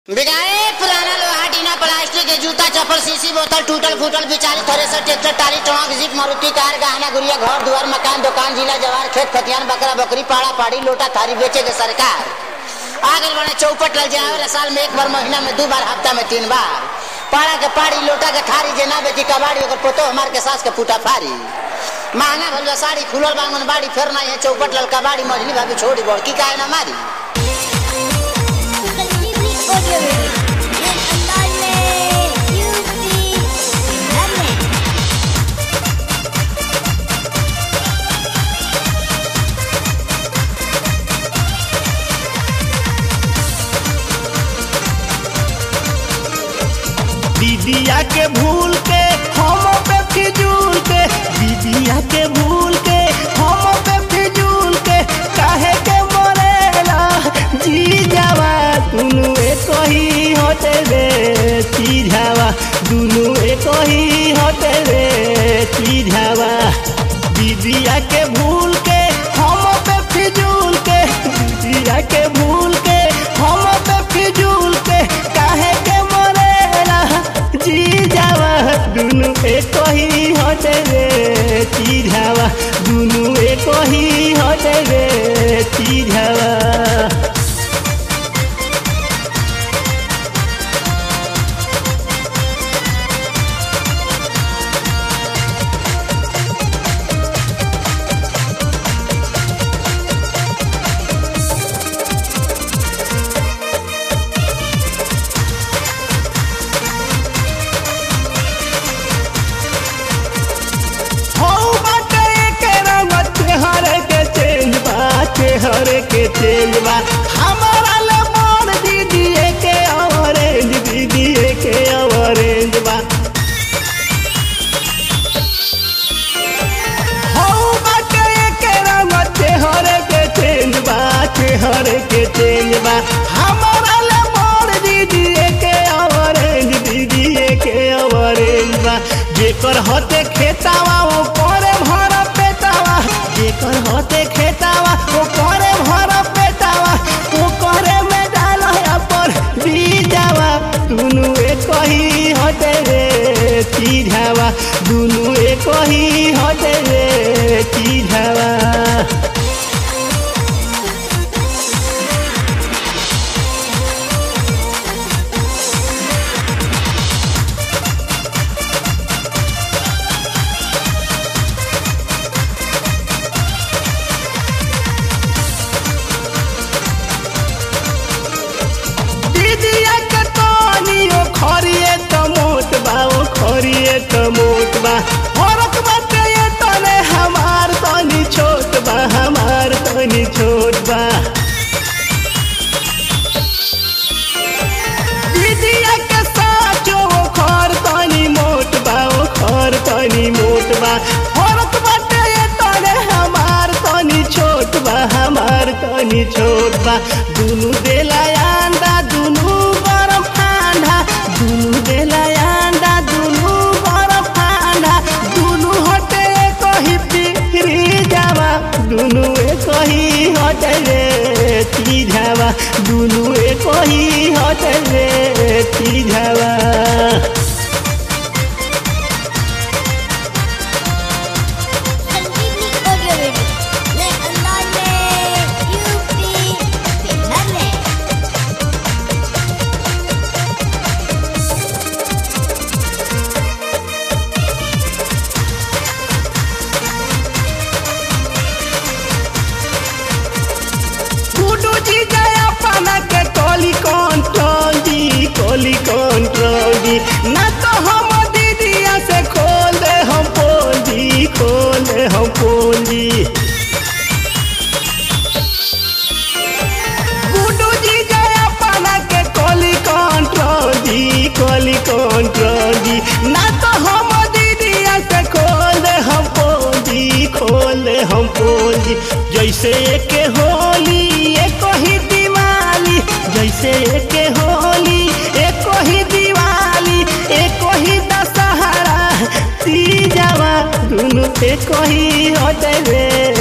बिगाए पुराना लोहा टीना प्लास्टिक के जूता चप्पल सीसी बोतल टूटल फूटल बिचारी thresher tractor trolley truck jeep Maruti car गहना गुड़िया घर दुआर मकान दुकान जिला जवार खेत खतियान बकरा बकरी पाड़ा पाड़ी लोटा थारी बेचे के सरकार आगे बने चौपट लग जाए साल में एक बार महीना में दो बार हफ्ता में तीन बार पाड़ा के पाड़ी लोटा के थारी जे ना बेची कबाड़ी ओकर पोतो हमार के सास के फूटा फारी महंगा भल बा साड़ी खुलल बांगन बाड़ी फेर नहीं है चौपट लल कबाड़ी मझली भाभी छोड़ी बड़की काहे ना मारी Audio Nel andalle Yupi Darle दीदिया के भूल के हम पे फिजूल के दीदिया के भूल के हम पे फिजूल के काहे के मरेला जी जावा दुनु एक ही होते रे चीझावा दुनु एक ही होते रे चीझावा दीदिया के भूल के हम पे फिजूल के दीदिया के भूल के हम पे फिजूल के काहे के मरेला जी जावा दुनु एक ही होते रे चीझावा दुनु एक ही होते रे चीझावा हौ बाटे के रंग चेहरे के चेंज बा चेहरे के चेंज बा हमारा ले मोर दीदी के ऑरेंज दीदी के ऑरेंज बा हौ बाटे के रंग चेहरे के चेंज बा चेहरे के चेंज बा हमारा ले मोर दीदी के ऑरेंज दीदी के ऑरेंज बा जेकर हते खेतावा ओ करे भर पेटावा जेकर हते खेतावा ओ करे भर पेटावा ओ करे में डाल पर बीजावा दुनु एक ही हते रे चीझावा दुनु एक ही हते रे चीझावा दीदिया के तनियो खरिए त मोट बा ओ खरिए त मोट बा फरक बाटे ये तने हमार तनी छोट बा हमार तनी छोट बा दीदिया के साचो ओ खर तनी मोट बा ओ खर तनी मोट बा फरक बाटे ये तने हमार तनी छोट बा हमार तनी छोट बा दुनु देला अंडा दुनु गरम ठंडा दुनु देला अंडा दुनु गरम ठंडा दुनु हटे कही पिरी जावा दुनु एक ही हटे रे चीझावा दुनु एक ही हटे रे चीझावा Sanjeevni Audio Video Nel andalle Yupi Darle गुडू जी जया पाना के कोली कंट्रोल जी कोली कंट्रोल जी ना तो हम दीदिया से खोल दे हम पोल जी खोल दे हम पोल जी गुडू जी जया पाना के कोली कंट्रोल जी कोली कंट्रोल जी ना तो हम दीदिया से खोल दे हम पोल जी खोल दे हम पोल जी जैसे के होली एक ही दिवाली जैसे के होली एक ही दिवाली एक ही दशहरा तीजवा दुनु एक ही होते रे